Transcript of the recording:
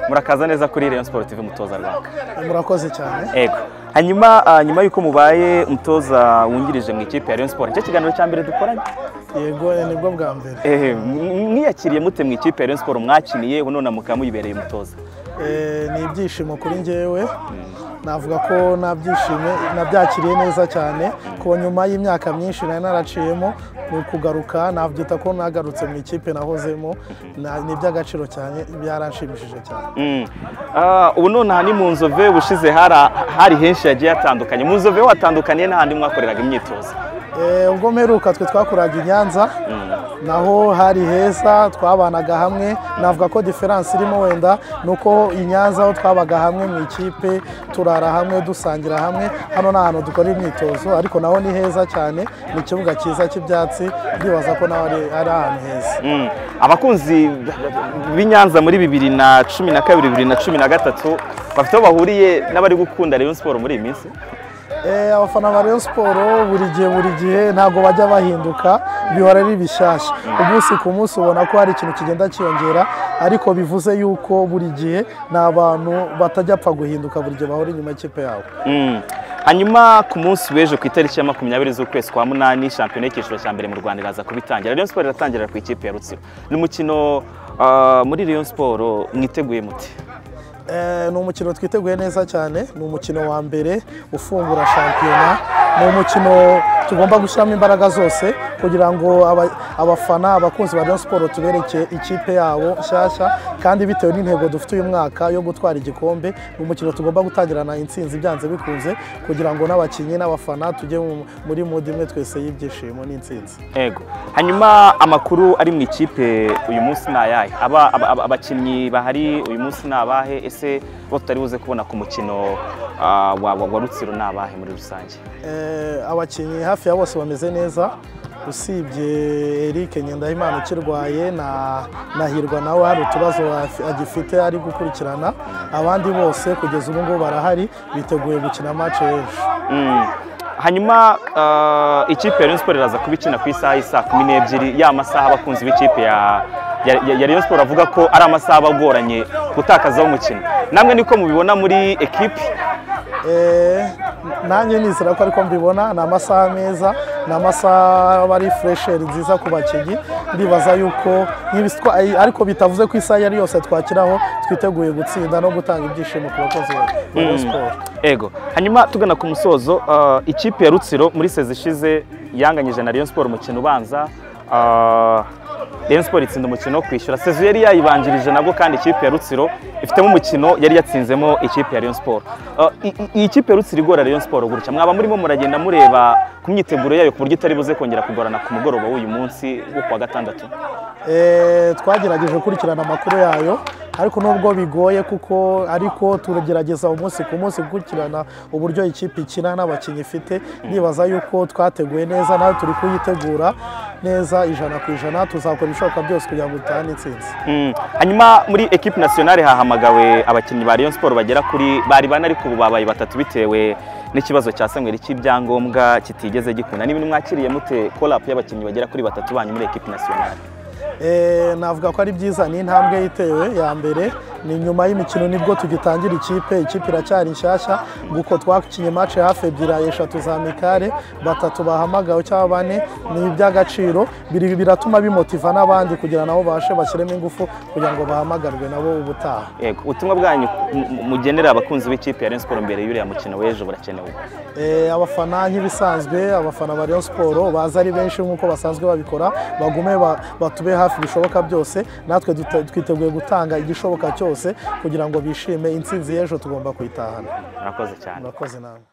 murakaza neza kuri Rayon Sportive mutoza Rwanda murakoze cyane ego hanyuma ah, nyuma yuko mubaye umutoza wungirije mu ikipe ya Rayon Sport nicyo kiganiro cya mbere dukoranye yego nibwo bwa mbere Eh, m- mwiyakiriye mute mu ikipe ya Rayon Sport mwakiniye ubu none mukaba muyibereye umutoza Eh, ni ibyishimo kuri njyewe navuga ko nabyishimye nabyakiriye neza cyane ko nyuma y'imyaka myinshi nari naraciyemo ni ukugaruka nabyita ko nagarutse mu ikipe nahozemo Na- ni iby'agaciro cyane byaranshimishije cyane Mm. Ah, ubu none aha ni mu nzove ubushize hari hari henshi hagiye hatandukanye mu nzove watandukaniye n'ahandi mwakoreraga imyitozo Eh, ubwo mperuka twe twakoraga i nyanza naho hari heza twabanaga hamwe navuga ko diferanse irimo wenda ni uko i nyanza aho twabaga hamwe mu ikipe turara hamwe dusangira hamwe hano ni ahantu dukora imyitozo ariko naho ni heza cyane ni ikibuga cyiza cy'ibyatsi ndibaza ko naho ari ari ahantu heza Mm. abakunzi b'i Nyanza muri bibiri na cumi na kabiri bibiri na cumi na gatatu bafite aho bahuriye n'abari gukunda Rayon Sport muri iyi minsi Eh, abafana ba Rayon Sport buri gihe buri gihe ntabwo bajya bahinduka bihora ari bishyashya umunsi ku munsi ubona ko hari ikintu kigenda cyiyongera ariko bivuze yuko buri gihe ni abantu batajya apfa guhinduka buri gihe bahora inyuma y'ikipe yabo Mm. hanyuma ku munsi w'ejo ku itariki ya makumyabiri z'ukwezi kwa munani shampiyona y'icyiciro cya mbere mu rwanda iraza kubitangira rayon siporo iratangira ku ikipe ya rutsiro ni umukino ah, muri rayon siporo mwiteguye muti Eh, ni umukino twiteguye neza cyane ni umukino wa mbere ufungura shampiyona ni umukino tugomba gushyiramo imbaraga zose kugira ngo aba- abafana abakunzi ba Rayon Sport tubereke ikipe yabo nshyashya kandi bitewe n'intego dufite uyu mwaka yo gutwara igikombe ni umukino tugomba gutangirana intsinzi byanze bikunze kugira ngo n'abakinnyi n'abafana tujye mu- muri mudi imwe twese y'ibyishimo n'intsinzi ego hanyuma amakuru ari mu ikipe uyu munsi ni ayahe Aba- aba- aba- abakinnyi bahari uyu munsi ni abahe ese bo tutari buze kubona ku mukino ah, wa, wa, wa rutsiro ni abahe muri rusange Eh, abakinnyi hafi ya bose bameze neza usibye Eric Nyendahimana ukirwaye na Nahirwa nawe hari utubazo afi- agifite ari gukurikirana abandi bose kugeza ubu ngubu barahari biteguye gukina match ejo Mm. hanyuma ah, ikipe ya Rayon Sport iraza kuba ikina ku isaha y'isaa kumi n'ebyiri ya masaha abakunzi b'ikipe ya ya- ya ya Rayon Sport avuga ko ari amasaha aba agoranye gutakazaho umukino namwe niko mubibona muri ekipe Eh, nanjye nizera ko ariko mbibona ni amasaha meza ni amasaha aba ari furesheri nziza ku bakinnyi ndibaza yuko nk'ibisitwa- ay- ariko bitavuze ko isaha iyo ari yose twakiraho twiteguye gutsinda no gutanga ibyishimo ku bakozi ba ba Rayon Sport. ego hanyuma tugana ku musozo ah, ikipe ya Rutsiro muri sezi ishize yanganyije na Rayon Sport umukino ubanza ah, Rayon Sport itsinda umukino wo kwishyura sezi yari yayibanjirije nabwo kandi ikipe ya Rutsiro ifitemo umukino yari yatsinzemo ikipe ya Rayon Sport Ah, i- i- iyi kipe ya Rutsiro igora Rayon Sport gutya mwaba murimo muragenda mureba ku myiteguro yayo ku buryo itari buze kongera kugorana ku mugoroba w'uyu munsi wo kuwa gatandatu Eh, twagerageje gukurikirana amakuru yayo ariko nubwo bigoye kuko ariko turagerageza umunsi ku munsi gukurikirana uburyo ikipe ikina n'abakinnyi ifite ndibaza yuko twateguye neza nawe turi kuyitegura neza ijana ku ijana tuzakora ibishoboka byose kugira ngo dutahane intsinzi Mm. hanyuma muri ekipe nasiyonari hahamagawe abakinnyi ba Rayon Sport bagera kuri bari bane ariko ubu babaye batatu bitewe n'ikibazo cya Samuel cy'ibyangombwa kitigeze gikunda n'ibintu mwakiriye mute call up y'abakinnyi bagera kuri batatu banyu muri ekipe nasiyonari Eh, navuga ko ari byiza ni intambwe yitewe ya mbere ni nyuma y'imikino nibwo tugitangira ikipe ikipe iracyari nshyashya nguko twakinye match hafi ebyiri eshatu za mikare batatu bahamagawe cyangwa bane ni iby'agaciro biri- biratuma bimotiva n'abandi kugira nabo bashe bashyiremo ingufu kugira ngo bahamagarwe nabo ubutaha yego ubutumwa bwanyu m- m- mugenera abakunzi b'ikipe ya Rayon Sport mbere y'uriya mukino w'ejo burakenewe Eh, abafana nk'ibisanzwe abafana ba Rayon Sport baza ari benshi nk'uko basanzwe babikora bagume ba- batube hafi bishoboka byose natwe dute- twiteguye gutanga igishoboka cyose kugira ngo bishime intsinzi y'ejo tugomba kuyitahana murakoze cyane murakoze namwe